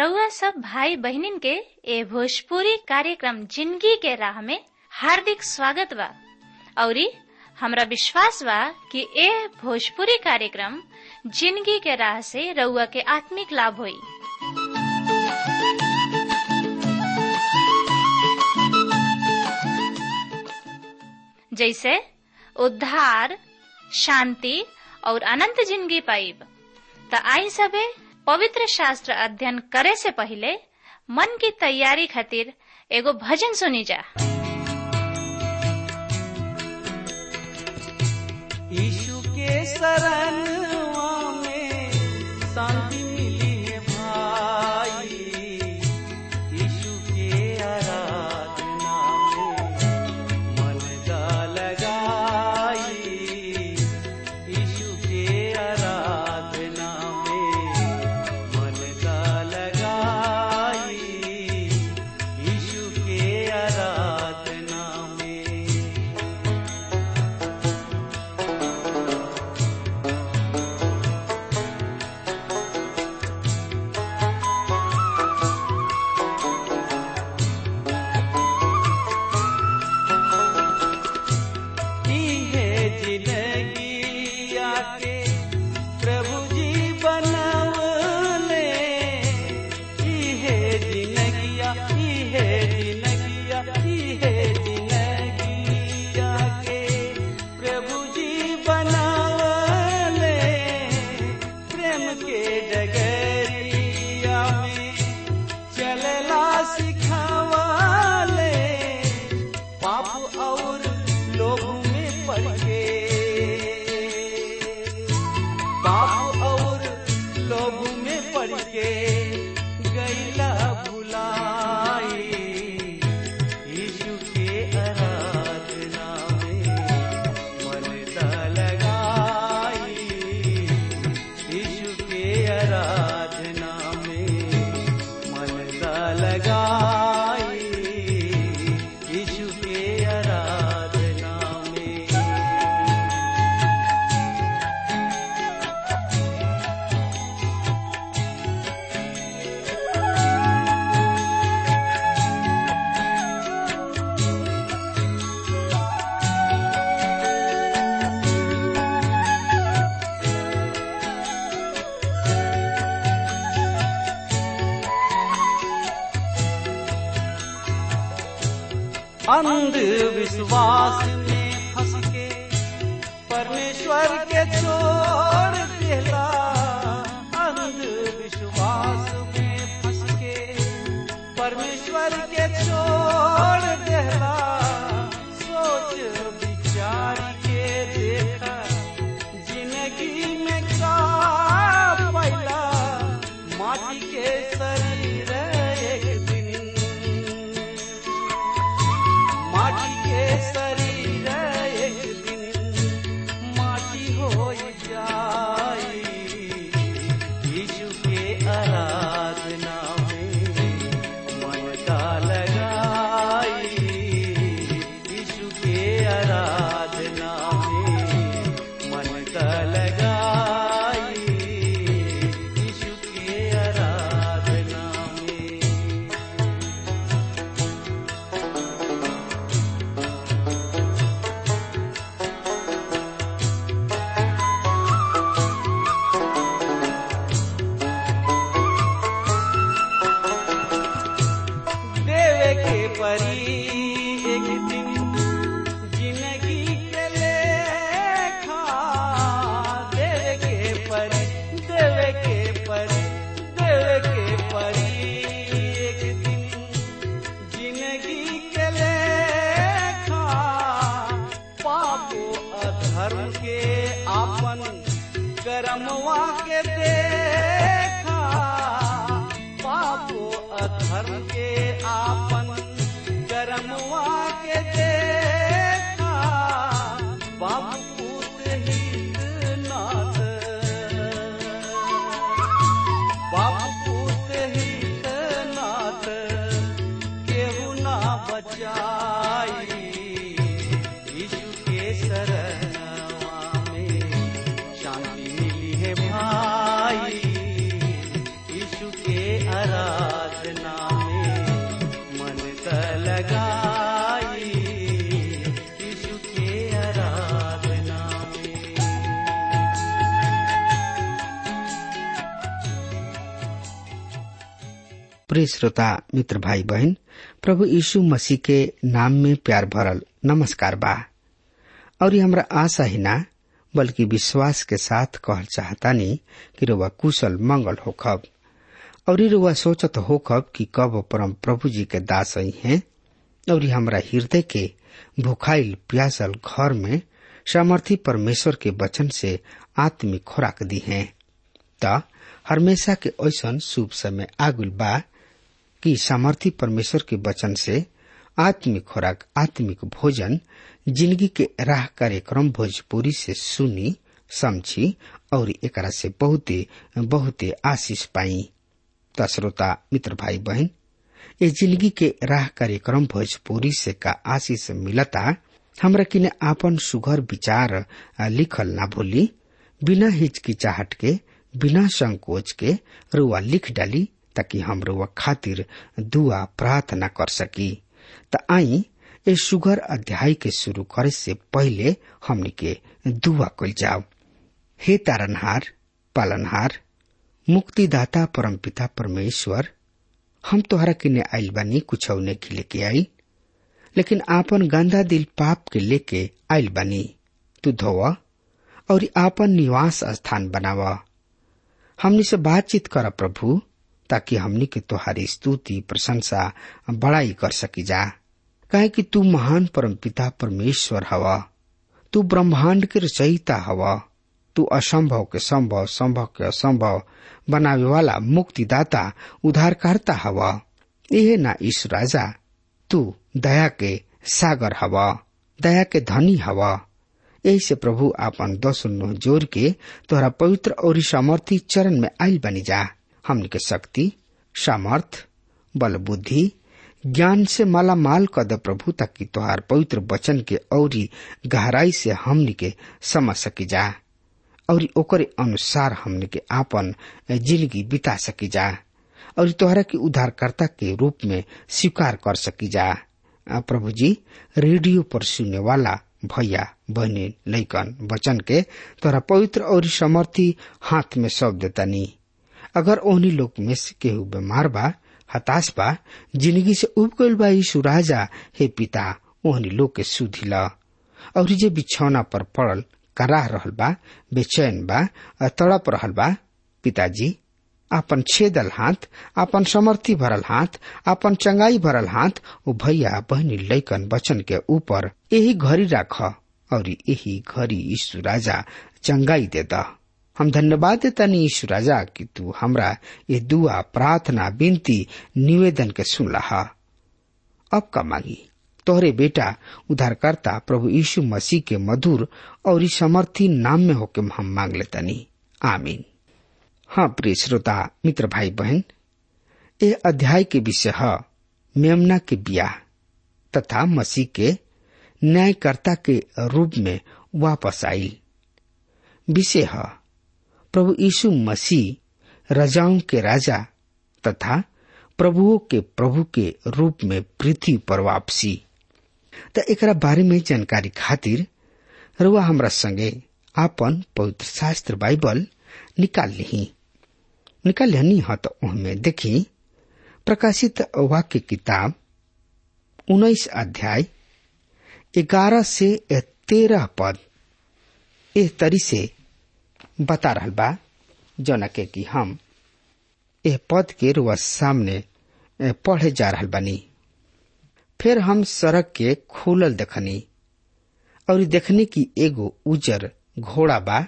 रउआ सब भाई बहिनीन के ए भोजपुरी कार्यक्रम जिंदगी के राह में हार्दिक स्वागत बा औरी हमरा विश्वास बा कि ए भोजपुरी कार्यक्रम जिंदगी के राह से रउआ के आत्मिक लाभ होई जैसे उद्धार शांति और अनंत जिंदगी पाइब त आई सबे पवित्र शास्त्र अध्ययन करे से पहले मन की तैयारी खातिर एगो भजन सुनी जा यीशु के शरणवा में शांति मिली है भाई यीशु के आराधना में मन का लगाई यीशु के आराधना में मन का लगाई यीशु के आराधना में की है जिंदगी आके प्रभु जी बनवले की है जिंदगिया की है जिंदगिया की है जिंदगी आके प्रभु जी बनवले प्रेम के डगरिया में चलला सिखावले पाप और लोग में पड़ के पाप और लोग में पड़ के गैला भुलाई यीशु के आराधना में मन दा लगाई यीशु के आराधना में मन दा लगाई यीशु के आराधना में अंधविश्वास में फंस के परमेश्वर के छोड़ देला अंधविश्वास में फंस के परमेश्वर के छोड़ देला सोच विचार के देखा जिंदगी में का पैला माटी के शरीर एक दिन माटी के शरीर एक दिन माटी हो जाई यीशु के आराधना में मन का लगाई यीशु के आराधना में मन का लगाई यीशु के आराधना में देवे के परी एक दिन जिंदगी के लेखा देवे के परी देवे के परी देवे के परी एक दिन जिंदगी के लेखा पापो अधर्म के आपन करमवा के देखा पापो अधर्म के आपन करमवा के देखा बाप पूत हित नाथ बाप पूत हित नाथ केहू ना बचाई यीशु के शरणवा में शांति मिली है भाई यीशु के आरा प्रिय श्रोता मित्र भाई बहन प्रभु यीशु मसीह के नाम में प्यार भरल नमस्कार बा और ये हमरा आशा ही ना बल्कि विश्वास के साथ कहल चाहतानी कि रुआ कुशल मंगल होखब और रुआ सोचत होखब कि कब परम प्रभु जी के दास ही हैं और हमरा हृदय के भुखाइल प्यासल घर में सामर्थी परमेश्वर के वचन से आत्मिक खुराक दी है त हमेशा के ऐसन शुभ समय आगुल बा कि सामर्थी परमेश्वर के वचन से आत्मिक खुराक आत्मिक भोजन जिंदगी के राह कार्यक्रम भोजपुरी से सुनी समझी और एकरा से बहुते बहुते आशीष पाई त श्रोता मित्र भाई बहन ये जिंदगी के राह कार्यक्रम भोजपुरी से का आशीष मिलता हमरा किने आपन सुघर विचार लिखल ना भूली बिना हिचकिचाहट के बिना संकोच के रुआ लिख डाली ताकि हम रुआ खातिर दुआ प्रार्थना कर सकी त आई ए सुगर अध्याय के शुरू करे से पहले हमनी के दुआ कल जाओ हे तारनहार पालनहार मुक्तिदाता परमपिता परमेश्वर हम तोहरा किने आइल बानी कुछ नहीं लेके आई लेकिन आपन गंदा दिल पाप के लेके आइल बानी तू धोवा और आपन निवास स्थान बनावा हमनी से बातचीत कर प्रभु ताकि हमनी के तोहारी स्तुति प्रशंसा बड़ाई कर सकी जा कहे कि तू महान परमपिता परमेश्वर हवा तू ब्रह्मांड के रचयिता हवा तू असंभव के संभव संभव के असंभव बनावे वाला मुक्तिदाता उद्धारकर्ता हवा यह ना ईश राजा तू दया के सागर हवा दया के धनी हवा यही से प्रभु आपन दस नो जोर के तोहरा पवित्र और सामर्थी चरण में आयल बनी जा हमन के शक्ति सामर्थ बल बुद्धि ज्ञान से माला माल कद प्रभु ताकि तोहार पवित्र वचन के औरी गहराई से हमनी के समझ सकी जा और ओकरे अनुसार हमने के आपन जिंदगी बिता सकी जा और तोहरा के उद्धारकर्ता के रूप में स्वीकार कर सकी जा प्रभु जी रेडियो पर सुनने वाला भैया बहनी लैकन वचन के तोरा पवित्र और समर्थी हाथ में सौंप देता नी अगर ओहनी लोग में से केहू बीमार बा हताश बा जिंदगी से उब गईल बा यीशु राजा हे पिता ओहनी लोग के सुधी ला और जे बिछौना पर पड़ल कराह रहल बा बेचैन बा तड़प रहल बा पिताजी आपन छेदल हाथ आपन समर्थी भरल हाथ आपन चंगाई भरल हाथ ओ भैया बहनी लैकन बचन के ऊपर यही घड़ी राख और यही घड़ी यीशु राजा चंगाई दे द हम धन्यवाद देता नी यीशु राजा कि तू हमरा ये दुआ प्रार्थना विनती निवेदन के सुन लहा अब का मांगी तोहरे बेटा उद्धारकर्ता प्रभु यीशु मसीह के मधुर और समर्थी नाम में होके हम मांग लेता नी आमीन हाँ प्रिय श्रोता मित्र भाई बहन ये अध्याय के विषय है मेमना के ब्याह तथा मसीह के न्यायकर्ता के रूप में वापस आई विषय है प्रभु यीशु मसीह रजाओं के राजा तथा प्रभुओं के प्रभु के रूप में पृथ्वी पर वापसी त एकरा बारे में जानकारी खातिर रुआ हमरा संगे आपन पवित्र शास्त्र बाइबल निकाल ली निकाल लेनी ह तो उनमें देखी प्रकाशित वाक्य किताब उन्नीस अध्याय ग्यारह से तेरह पद एह तरी से बता रहल बा जौना के कि हम एह पद के रुआ सामने पढ़े जा रहल बानी फिर हम सड़क के खुलल देखनी और देखने की एगो उजर घोड़ा बा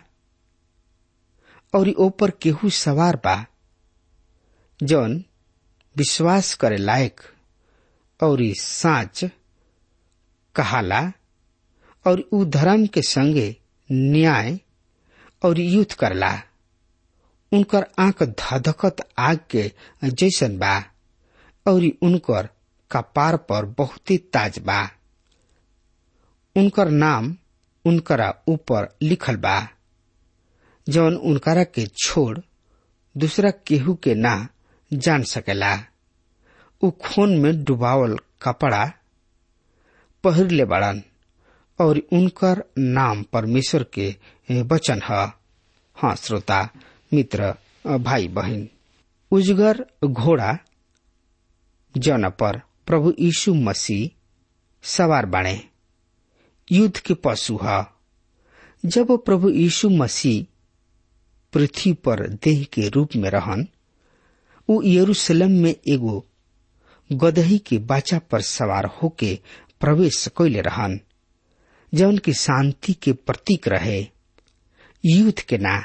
और ऊपर केहू सवार बा जौन विश्वास करे लायक और साच कहाला और उ धर्म के संगे न्याय और युद्ध करला उनकर आंख धधकत आग के जैसन बा और उनकर कपार पर बहुते ताज बा उनकर नाम उनकरा ऊपर लिखल बा जौन उनकरा के छोड़ दूसरा केहू के ना जान सकेला उ खून में डुबावल कपड़ा पहिर ले बड़न और उनकर नाम परमेश्वर के वचन है हाँ श्रोता मित्र भाई बहन उजगर घोड़ा जौन पर प्रभु यीशु मसीह सवार बाणे युद्ध के पशु ह जब प्रभु यीशु मसीह पृथ्वी पर देह के रूप में रहन उ यरूशलेम में एगो गदही के बाचा पर सवार होके प्रवेश कैले रहन जौन की शांति के प्रतीक रहे युद्ध के ना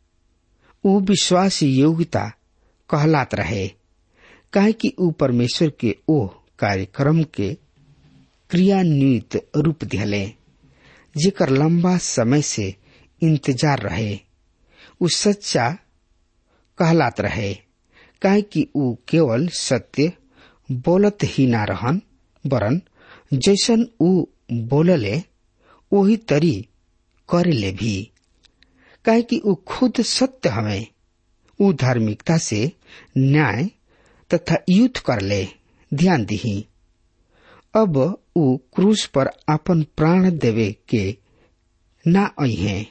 उ विश्वास योग्यता कहलात रहे काहे कि उ परमेश्वर के ओ कार्यक्रम के क्रियान्वित रूप दिहले जेकर लंबा समय से इंतजार रहे उ सच्चा कहलात रहे काहे कि उ केवल सत्य बोलत ही ना रहन वरन जैसन उ बोलले वही तरी करेले भी काहे कि उ खुद सत्य हमें उ धार्मिकता से न्याय तथा युद्ध करले ध्यान दिही अब उ क्रूस पर अपन प्राण देवे के ना आई हैं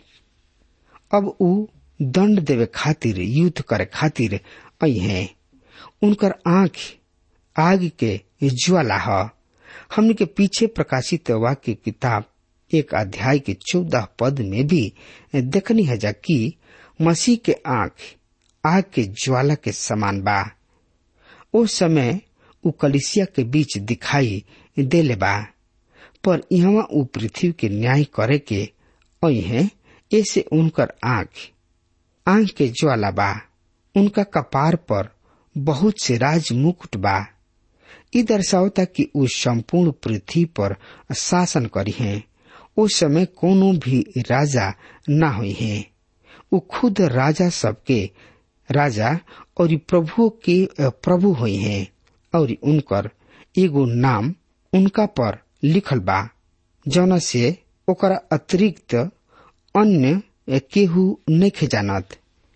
अब उ दंड देवे खातिर युद्ध करे खातिर आई हैं उनकर आंख आग के ज्वाला ह हमने के पीछे प्रकाशित वाक्य किताब एक अध्याय के चौदह पद में भी देखनी है जा कि मसीह के आंख आग के ज्वाला के समान बा ओ समय उ कलिसिया के बीच दिखाई देले बा पर यहाँ उ पृथ्वी के न्याय करे के आई है ऐसे उनकर आंख आंख के ज्वाला बा उनका कपार पर बहुत से राज मुकुट बा ई दर्शावता कि उ संपूर्ण पृथ्वी पर शासन करी हैं उस समय कोनो भी राजा न हुई है उ खुद राजा सबके राजा और प्रभु के प्रभु हुई हैं और उनकर एगो नाम उनका पर लिखल बा जौना से ओकरा अतिरिक्त अन्य केहू नहीं जानत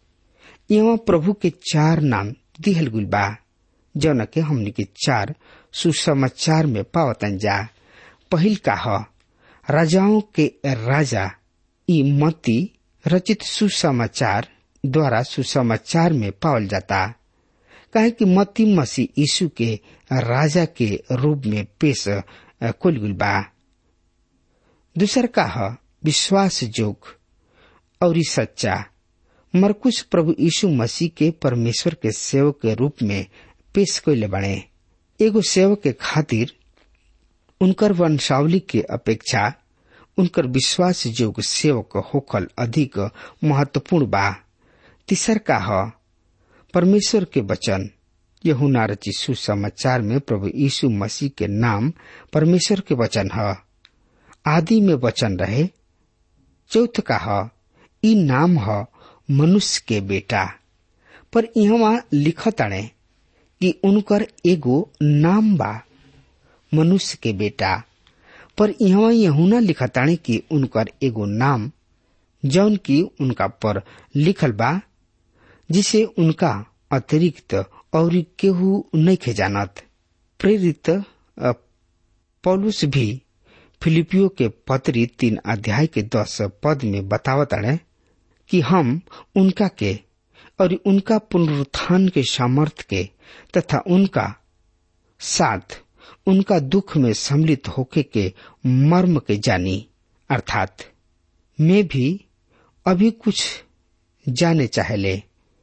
यहाँ प्रभु के चार नाम दिहल गुल बा जौन के हमनी के चार सुसमाचार में पावतन जा पहिल का ह राजाओं के राजा ई मती रचित सुसमाचार द्वारा सुसमाचार में पावल जाता काहे कि मती मसीह यीशु के राजा के रूप में पेश कुल गुल बा दूसर का ह विश्वास जोग और सच्चा मरकुश प्रभु यीशु मसीह के परमेश्वर के सेवक के रूप में पेश कैले बने एगो सेवक के खातिर उनकर वंशावली के अपेक्षा उनकर विश्वास जोग सेवक होखल अधिक महत्वपूर्ण बा तीसर का ह परमेश्वर के वचन यहुना रची सुसमाचार में प्रभु यीशु मसीह के नाम परमेश्वर के वचन ह आदि में वचन रहे चौथ का ह ई नाम ह मनुष्य के बेटा पर यहाँ लिखताणे कि उनकर एगो नाम बा मनुष्य के बेटा पर यहाँ यहुना लिखताणे कि उनकर एगो नाम जौन की उनका पर लिखल बा जिसे उनका अतिरिक्त और केहू नहीं खे जानत प्रेरित पौलुस भी फिलिपियो के पत्री तीन अध्याय के दस पद में बतावत अड़े कि हम उनका के और उनका पुनरुत्थान के सामर्थ के तथा उनका साथ उनका दुख में सम्मिलित होके के मर्म के जानी अर्थात मैं भी अभी कुछ जाने चाहले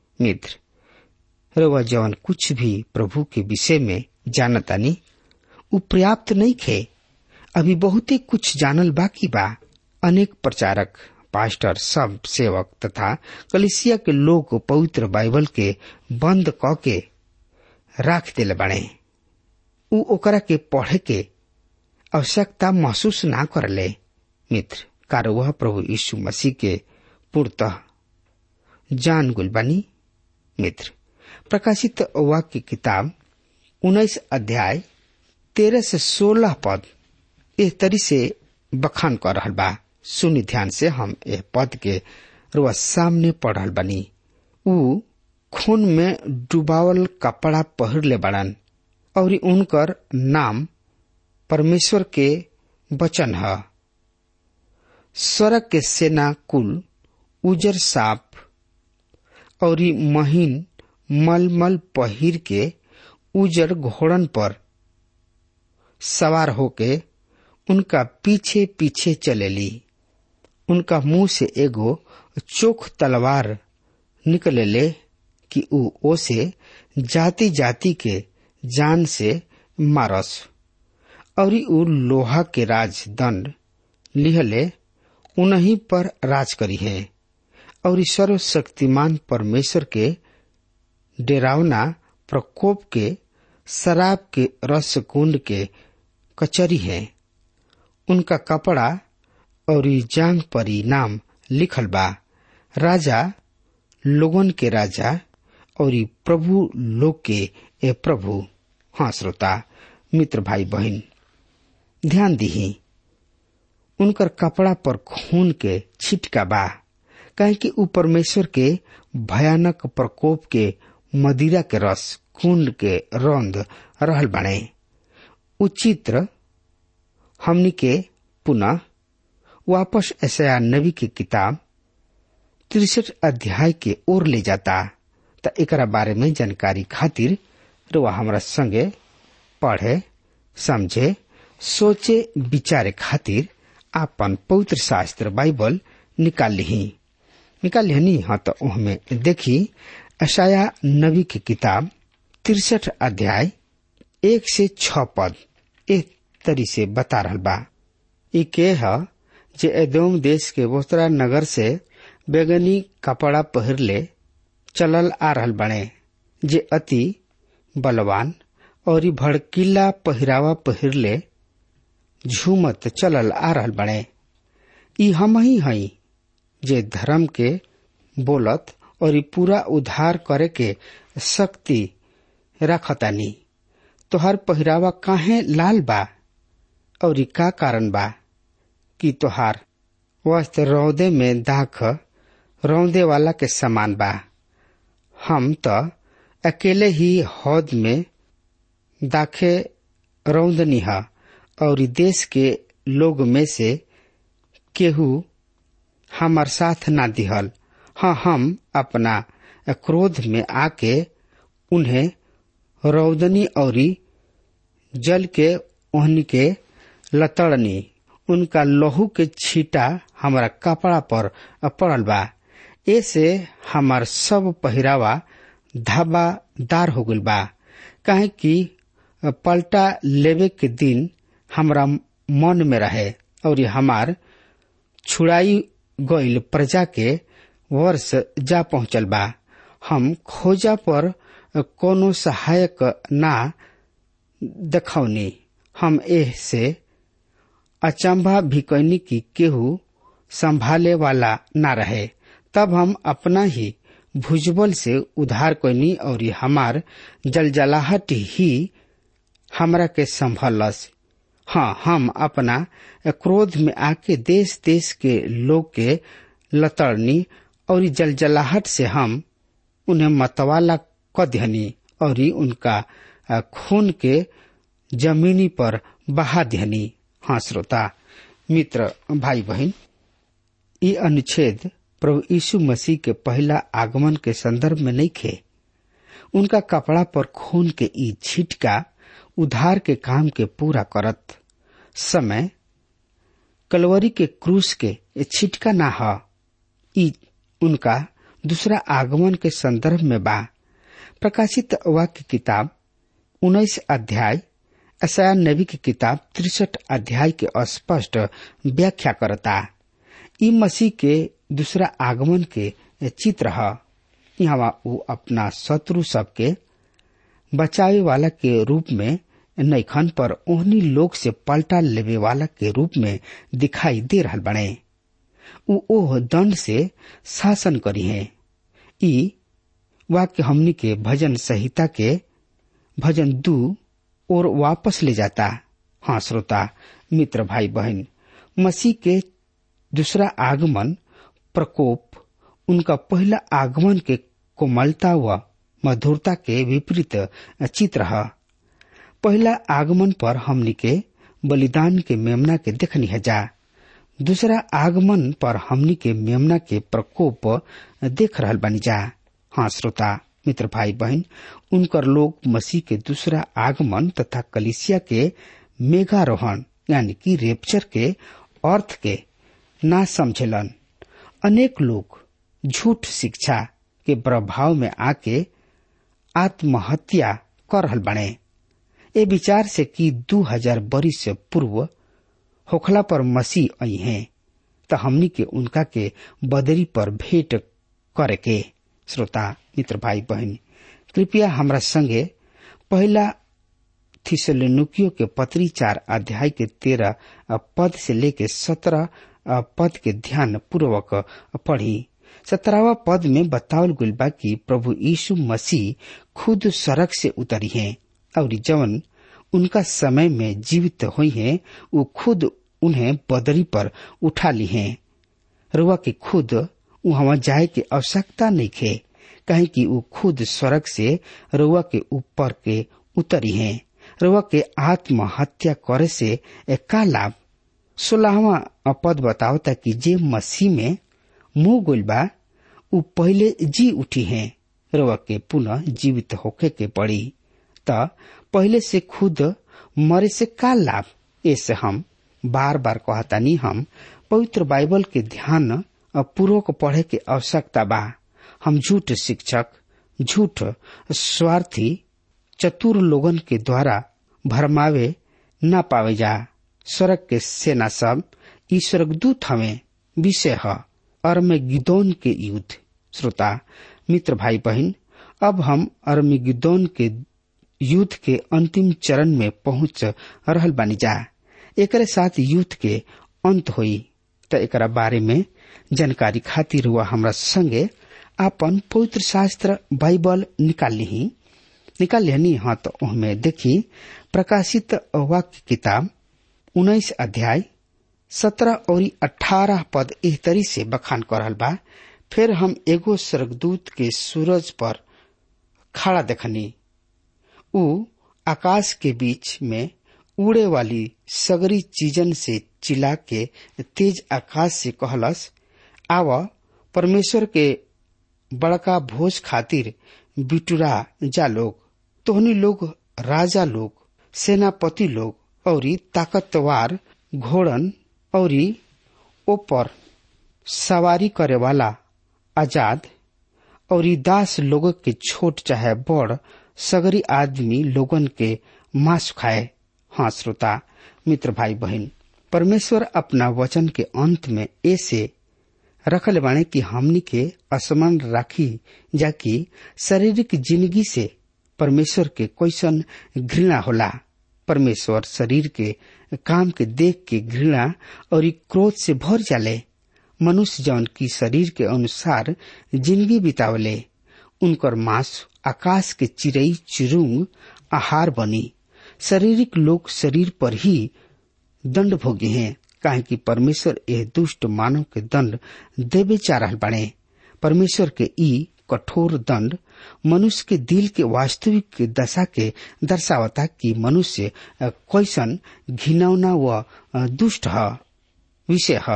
मित्र रवा जवन कुछ भी प्रभु के विषय में जानतानी उ पर्याप्त नहीं खे अभी बहुते कुछ जानल बाकी बा अनेक प्रचारक पास्टर सब सेवक तथा कलिसिया के लोग पवित्र बाइबल के बंद क के राख दिले बने उ ओकरा के पढ़े के आवश्यकता महसूस ना करले मित्र कार वह प्रभु यीशु मसीह के पूर्णतः जान गुल बनी मित्र प्रकाशित वाक्य किताब उन्नीस अध्याय तेरह से सोलह पद इस तरी से बखान कर रहल बा सुनि ध्यान से हम यह पद के रुआ सामने पढ़ रहल बनी उ खून में डुबावल कपड़ा पहिर ले बड़न और उनकर नाम परमेश्वर के वचन है स्वर्ग के सेना कुल उजर साप और महीन मलमल पहिर के उजर घोड़न पर सवार होके उनका पीछे पीछे चलेली उनका मुंह से एगो चोख तलवार निकलेले कि ऊ ओसे जाति जाति के जान से मारस और ऊ लोहा के राज दंड लिहले उन्हीं पर राज करी है और सर्वशक्तिमान परमेश्वर के डेरावना प्रकोप के शराब के रस कुंड के कचरी है उनका कपड़ा और जांग परी नाम लिखल बा राजा लोगन के राजा और प्रभु लोग के ए प्रभु हाँ श्रोता मित्र भाई बहन ध्यान दीही उनकर कपड़ा पर खून के छिटका बा काहे कि ऊ परमेश्वर के भयानक प्रकोप के मदिरा के रस कुंड के रौंद रहल बने उ चित्र हमनी के पुनः वापस ऐसा नबी की किताब तिरसठ अध्याय के ओर ले जाता त एकरा बारे में जानकारी खातिर रुआ हमरा संगे पढ़े समझे सोचे विचारे खातिर आपन पवित्र शास्त्र बाइबल निकाल ली निकाल लिहनी हाँ तो उहमें देखी अशाया नबी की किताब तिरसठ अध्याय एक से छ पद एक तरी से बता रहल बा ई के ह जे एदोम देश के बोस्तरा नगर से बेगनी कपड़ा पहिरले चलल आ रहल बने जे अति बलवान और भड़कीला पहिरावा पहिरले झूमत चलल आ रहल बने ई हम ही हई जे धर्म के बोलत और पूरा उद्धार करे के शक्ति रखतानी तोहर पहिरावा काहे लाल बा और का कारण बा कि तोहार वस्त्र रौदे में दाख रौदे वाला के समान बा हम तो अकेले ही हौद में दाखे रौदनी है और देश के लोग में से केहू हमार साथ ना दिहल हाँ हम अपना क्रोध में आके उन्हें रौदनी और जल के ओहनी के लतड़नी उनका लहू के छीटा हमारा कपड़ा पर पड़ल बा ऐसे हमार सब पहिरावा धाबादार हो गल बा काहे कि पलटा लेवे के दिन हमरा मन में रहे और हमार छुड़ाई गईल प्रजा के वर्ष जा पहुंचल बा हम खोजा पर कोनो सहायक ना देखौनी हम एह से अचंभा भी कैनी की केहू संभाले वाला ना रहे तब हम अपना ही भुजबल से उधार कैनी और हमार जलजलाहट ही हमरा के संभलस हाँ हम अपना क्रोध में आके देश देश के लोग के लतड़नी और जलजलाहट से हम उन्हें मतवाला क दिहनी और उनका खून के जमीनी पर बहा दिहनी हाँ श्रोता मित्र भाई बहन ये अनुच्छेद प्रभु यीशु मसीह के पहला आगमन के संदर्भ में नहीं खे उनका कपड़ा पर खून के ई छिटका उधार के काम के पूरा करत समय कलवरी के क्रूस के छिटका ना ह ई उनका दूसरा आगमन के संदर्भ में बा प्रकाशित वाक्य किताब उन्नीस अध्याय असाया नबी की किताब तिरसठ अध्याय के स्पष्ट व्याख्या करता ई मसीह के दूसरा आगमन के चित्र है यहाँ वो अपना शत्रु सबके बचावे वाला के रूप में नैखन पर ओहनी लोग से पलटा लेवे वाला के रूप में दिखाई दे रहा बने उ ओह दंड से शासन करी है ई वाक्य हमनी के भजन संहिता के भजन दू और वापस ले जाता हाँ श्रोता मित्र भाई बहन मसीह के दूसरा आगमन प्रकोप उनका पहला आगमन के कोमलता व मधुरता के विपरीत चित्र है पहला आगमन पर हमनी के बलिदान के मेमना के देखनी है जा दूसरा आगमन पर हमनी के मेमना के प्रकोप देख रहल बनी जा हाँ श्रोता मित्र भाई बहन उनकर लोग मसीह के दूसरा आगमन तथा कलिसिया के मेघारोहण यानी कि रेपचर के अर्थ के ना समझेलन अनेक लोग झूठ शिक्षा के प्रभाव में आके आत्महत्या कर रहल बने ए विचार से कि दू हजार बरिस से पूर्व होखला पर मसीह आई हैं त हमनी के उनका के बदरी पर भेंट करे के श्रोता मित्र भाई बहन कृपया हमरा संगे पहला थिसलुकियो के पत्री चार अध्याय के तेरह पद से लेके सत्रह पद के ध्यान पूर्वक पढ़ी सत्रहवा पद में बतावल गइल बा कि प्रभु यीशु मसीह खुद सड़क से उतरी हैं और जवन उनका समय में जीवित हुई हैं वो खुद उन्हें बदरी पर उठा ली हैं रुआ के खुद वहां जाए के आवश्यकता नहीं खे कहे कि वो खुद स्वर्ग से रुआ के ऊपर के उतरी हैं रुआ के आत्महत्या करे से का लाभ सोलहवा पद बतावता कि जे मसीह में मुंह गोल बा उ पहले जी उठी हैं रुआ के पुनः जीवित होके के पड़ी त पहले से खुद मरे से का लाभ ऐसे हम बार बार कहतानी हम पवित्र बाइबल के ध्यान पूर्वक पढ़े के आवश्यकता बा हम झूठ शिक्षक झूठ स्वार्थी चतुर लोगन के द्वारा भरमावे न पावे जा स्वर्ग के सेना सब ई स्वर्गदूत हमें विषय है अर्मेगिदोन के युद्ध श्रोता मित्र भाई बहन अब हम अर्मेगिदोन के युद्ध के अंतिम चरण में पहुंच रहल बानी जा एकरे साथ युद्ध के अंत होई त एकरा बारे में जानकारी खातिर हुआ हमरा संगे आपन पवित्र शास्त्र बाइबल निकाल ली निकाल लेनी हाँ तो उनमें देखी प्रकाशित वाक्य किताब उन्नीस अध्याय सत्रह और अठारह पद एह तरी से बखान कर रहल बा फिर हम एगो स्वर्गदूत के सूरज पर खड़ा देखनी उ आकाश के बीच में उड़े वाली सगरी चीजन से चिल्ला के तेज आकाश से कहलस आव परमेश्वर के बड़का भोज खातिर बिटुरा जा लोग तोहनी लोग राजा लोग सेनापति लोग और ताकतवार घोड़न और ऊपर सवारी करे वाला आजाद और दास लोग के छोट चाहे बड़ सगरी आदमी लोगन के मांस खाए हाँ श्रोता मित्र भाई बहन परमेश्वर अपना वचन के अंत में ऐसे रखल बाणे कि हमनी के असमान राखी जाकि शारीरिक जिंदगी से परमेश्वर के कैसन घृणा होला परमेश्वर शरीर के काम के देख के घृणा और क्रोध से भर जाले मनुष्य जौन की शरीर के अनुसार जिंदगी बितावले उनकर मांस आकाश के चिड़ई चिरुंग आहार बनी शारीरिक लोग शरीर पर ही दंड भोगे हैं काहे कि परमेश्वर यह दुष्ट मानव के दंड देवे चाह रहल बने परमेश्वर के ई कठोर दंड मनुष्य के दिल के वास्तविक दशा के दर्शावता कि मनुष्य कैसन घिनौना व दुष्ट है विषय है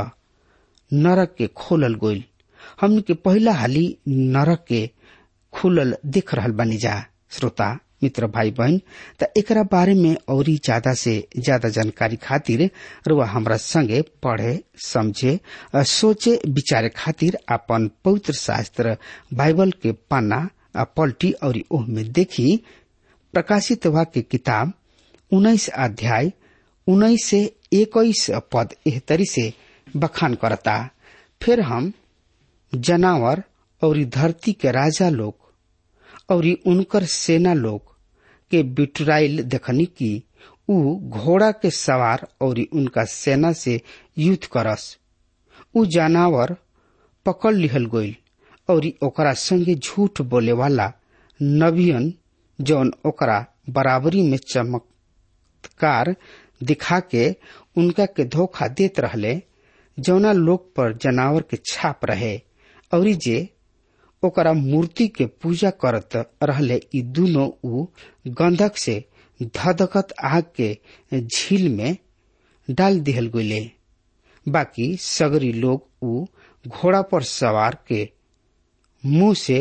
नरक के खोलल गोइल हमन के पहला हाली नरक के खुलल देख रहल बनी जा श्रोता मित्र भाई बहन त एकरा बारे में और ज्यादा से ज्यादा जानकारी खातिर रुआ हमरा संगे पढ़े समझे सोचे विचारे खातिर अपन पवित्र शास्त्र बाइबल के पन्ना पलटी और ओह में देखी प्रकाशित वाक्य किताब उन्नीस अध्याय उन्नीस से इक्कीस पद एह तरी से बखान करता फिर हम जनावर और धरती के राजा लोग और उनकर सेना लोग के बिटराइल देखनी कि उ घोड़ा के सवार और उनका सेना से युद्ध करस उ जानवर पकड़ लिहल गईल और ओकरा संगे झूठ बोले वाला नबियन जौन ओकरा बराबरी में चमत्कार दिखा के उनका के धोखा देत रहले जौना लोग पर जानवर के छाप रहे और जे ओकरा मूर्ति के पूजा करत रहले ई दोनों उ गंधक से धधकत आग के झील में डाल दिहल गईले बाकी सगरी लोग उ घोड़ा पर सवार के मुंह से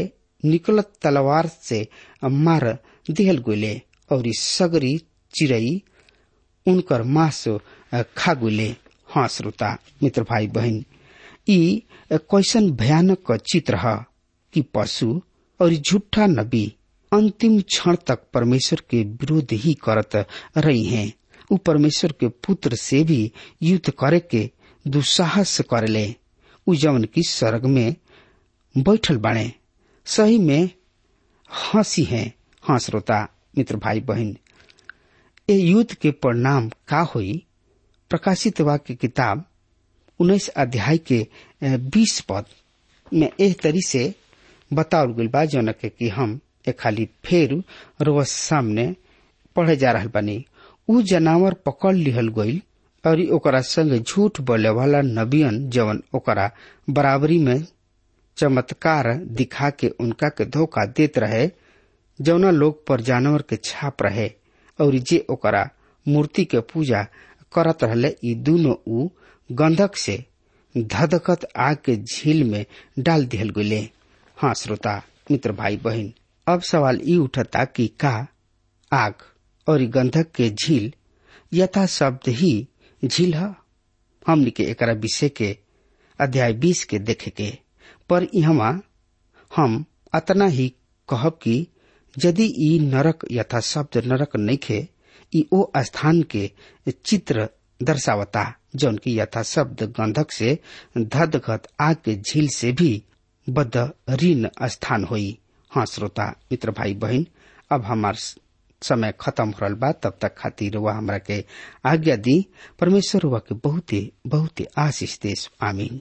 निकलत तलवार से मार दिहल गोले और सगरी चिड़ई उनकर मांस खा गुले हाँ श्रोता मित्र भाई बहन ई कैसन भयानक चित्र है कि पशु और झूठा नबी अंतिम क्षण तक परमेश्वर के विरोध ही करत रही हैं उ परमेश्वर के पुत्र से भी युद्ध करे के दुस्साहस करले उ जवन की स्वर्ग में बैठल बाणे सही में हंसी है हाँ श्रोता मित्र भाई बहन ए युद्ध के परिणाम का हुई प्रकाशित वाक्य किताब उन्नीस अध्याय के बीस पद में एह तरी से बतावल गई बा जौन के कि हम ए खाली फेर रोज सामने पढ़े जा रहा बानी उ जनावर पकड़ लिहल गईल और ओकरा संग झूठ बोले वाला नबियन जवन ओकरा बराबरी में चमत्कार दिखा के उनका के धोखा देत रहे जौना लोग पर जानवर के छाप रहे और जे ओकरा मूर्ति के पूजा करत रहले ई दोनों उ गंधक से धधकत आग के झील में डाल दिहल गये हाँ श्रोता मित्र भाई बहन अब सवाल ई उठता कि का आग और गंधक के झील यथा शब्द ही झील है हमने के एकरा विषय के अध्याय बीस के देखे के पर यहाँ हम अतना ही कहब कि यदि ई नरक यथा शब्द नरक नइखे ई ओ स्थान के चित्र दर्शावता जौन की यथा शब्द गंधक से धदघत आग के झील से भी बदरीन स्थान होई हाँ श्रोता मित्र भाई बहन अब हमार समय खत्म हो रहा बा तब तक खातिर वह हमरा के आज्ञा दी परमेश्वर वह के बहुते बहुते आशीष देश आमीन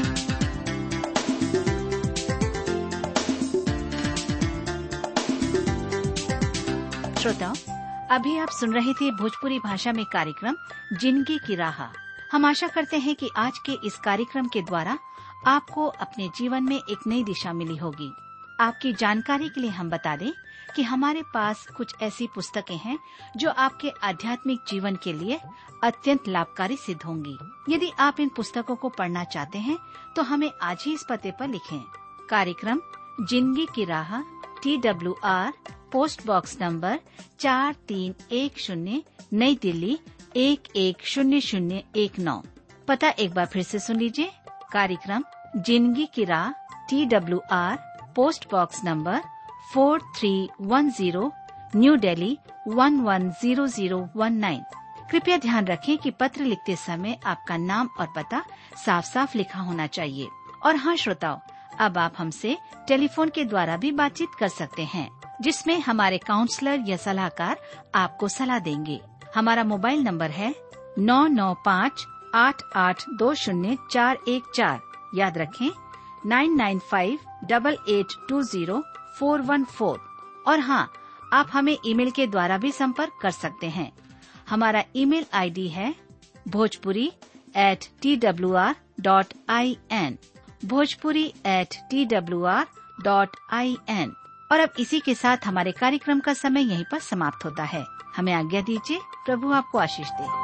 श्रोताओं अभी आप सुन रहे थे भोजपुरी भाषा में कार्यक्रम जिंदगी की राह हम आशा करते हैं कि आज के इस कार्यक्रम के द्वारा आपको अपने जीवन में एक नई दिशा मिली होगी आपकी जानकारी के लिए हम बता दें कि हमारे पास कुछ ऐसी पुस्तकें हैं जो आपके आध्यात्मिक जीवन के लिए अत्यंत लाभकारी सिद्ध होंगी यदि आप इन पुस्तकों को पढ़ना चाहते हैं तो हमें आज ही इस पते पर लिखें कार्यक्रम जिंदगी की राह T W R post box number चार तीन एक शून्य नई दिल्ली एक एक शून्य शून्य एक नौ पता एक बार फिर से सुन लीजिए कार्यक्रम जिंदगी की राह T W R post box number four three one zero new Delhi one one zero zero one nine कृपया ध्यान रखें कि पत्र लिखते समय आपका नाम और पता साफ साफ लिखा होना चाहिए और हाँ श्रोताओं अब आप हमसे टेलीफोन के द्वारा भी बातचीत कर सकते हैं जिसमें हमारे काउंसलर या सलाहकार आपको सलाह देंगे हमारा मोबाइल नंबर है नौ नौ पाँच आठ आठ दो शून्य चार एक चार याद रखें nine nine five double eight two zero four one four और हाँ आप हमें ईमेल के द्वारा भी संपर्क कर सकते हैं हमारा ईमेल आईडी है Bhojpuri at T W R dot I N Bhojpuri at T W R dot I N और अब इसी के साथ हमारे कार्यक्रम का समय यहीं पर समाप्त होता है हमें आज्ञा दीजिए प्रभु आपको आशीष दे